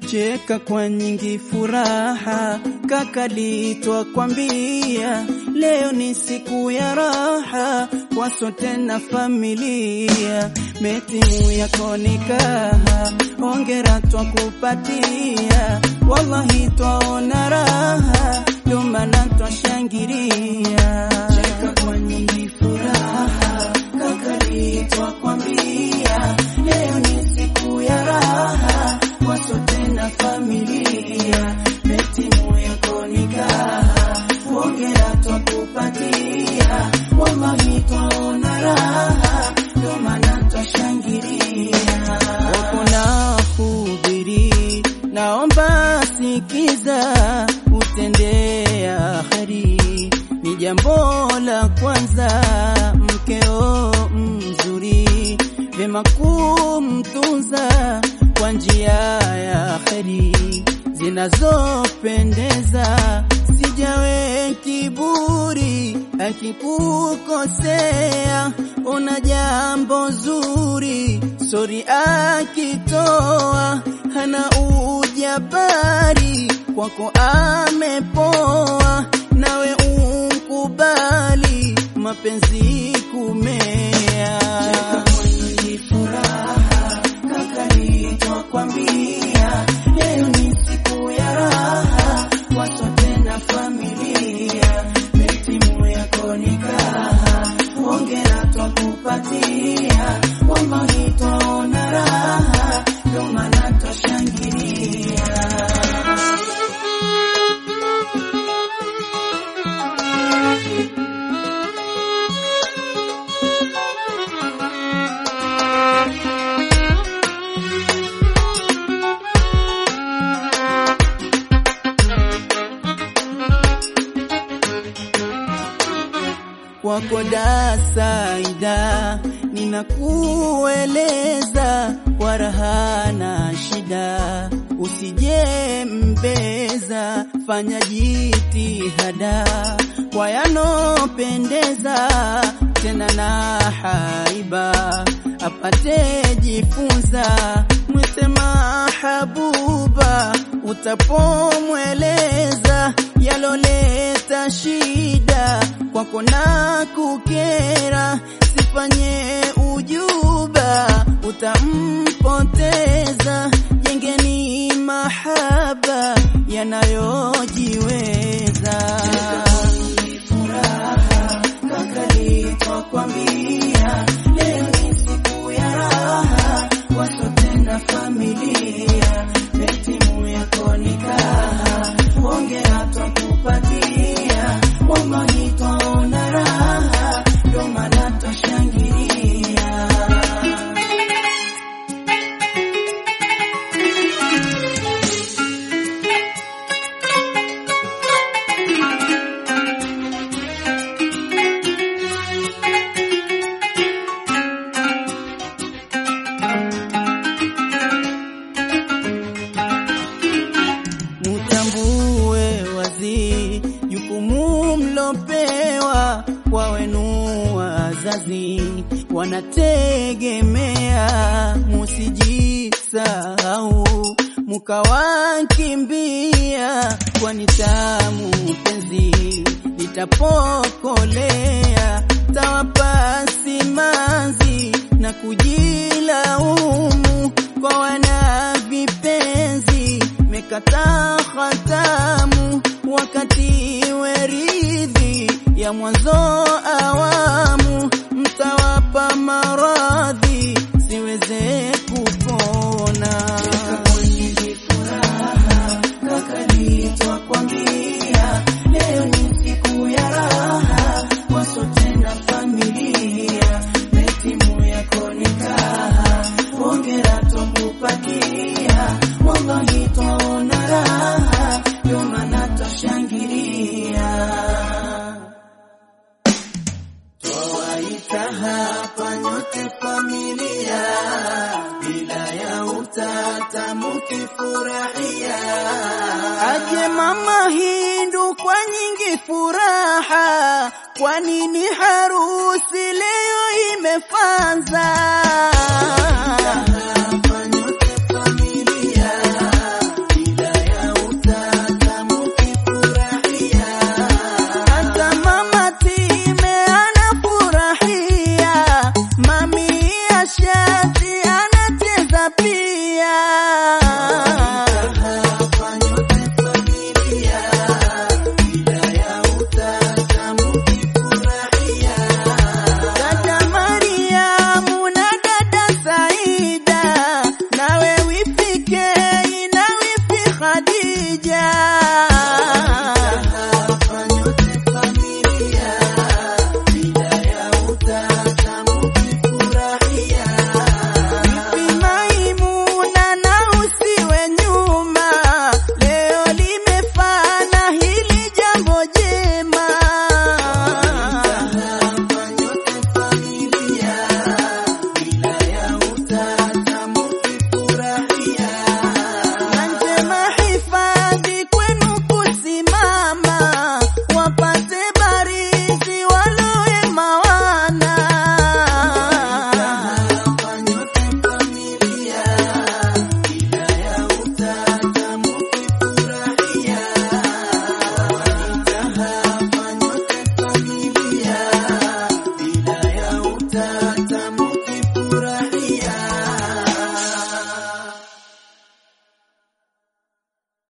cheka kwa nyingi furaha, kakalitwa kwambia leo ni siku ya raha kwa sote na familia, metimu yako nikaha, ongera twakupatia, wallahi twaona raha, ndio maana twashangilia. Cheka kwa nyingi furaha, kakalitwa kwambia leo ni siku ya raha kwa sote na familia, metimu yako nikaha, ongera twakupatia, wallahi twaona raha, ndio maana twashangilia. Wako na hubiri, naomba sikiza, utendea heri ni jambo la kwanza, mkeo mzuri vyema kumtunza kwa njia ya heri zinazopendeza, sijawe kiburi akikukosea, ona jambo zuri, sori akitoa, hana ujabari kwako amepoa, nawe unkubali mapenzi kumea furaha kakalitwa kwambia leo ni siku ya raha kwa sote na familia metimu yako nikaha ongera twakupatia wallahi twaona raha ndio maana twashangilia kwako dasaida, ninakueleza kwa raha na shida, usije mbeza, fanya jitihada kwa yanopendeza, tena na haiba apate jifunza, mwite mahabuba, utapomweleza yaloleta shida kwako na kukera, sifanye ujuba, utampoteza. Jengeni mahaba yanayojiweza. Furaha kakalitwa kwambia, leo ni siku ya raha kwa sote na familia, metimu yako nikaha, ongera twakupatia wallahi twaona raha, ndio maana twashangilia. Mutambue wazi jukumu mlopewa kwa wenu wazazi, wanategemea musijisahau, mukawakimbia, kwani tamu penzi litapokolea, tawapa simanzi na kujilaumu kwa wana vipenzi mekata hatamu wakati weridhi ya mwanzo awamu, mtawapa maradhi siweze kupona. Kakalitwa kwambia leo ni siku ya raha kwa sote na familia, metimu yako nikaha, ongera twakupatia, wallahi twaona raha, ndio maana twashangilia. Twawaita hapa nyote familia, bila ya utata mukifurahia. Aje mama Hindu kwa nyingi furaha, kwa nini harusi leo imefanza?